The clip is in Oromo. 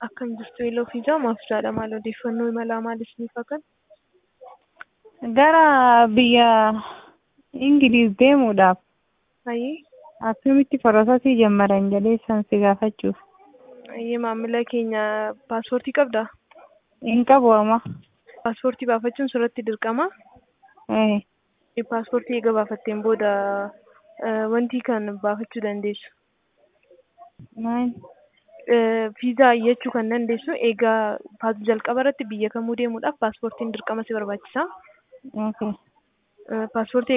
Akkam jirtu Eeloo fi Jaa maaf jaadha maal odeeffannoo imalaa maaliif ni fakkan? Gara biyya Ingiliiz deemuudhaaf Ayyee akkamitti pirosesii jalqaban jedhee san si gaafachuuf. ayyee maamila keenya paaspoortii qabdaa? Hin qabu amma. Paaspoortii baafachuun sirratti dirqama. Eh, Paaspoortii eega baafatteen booda eh, wanti kan baafachuu dandeessu. maal? Eh, Viizaa iyyachuu kan dandeessu eegaa paas- jalqaba irratti biyya kamuu deemuudhaaf paaspoortiin dirqama si barbaachisa. Okay. Eh, Paaspoortii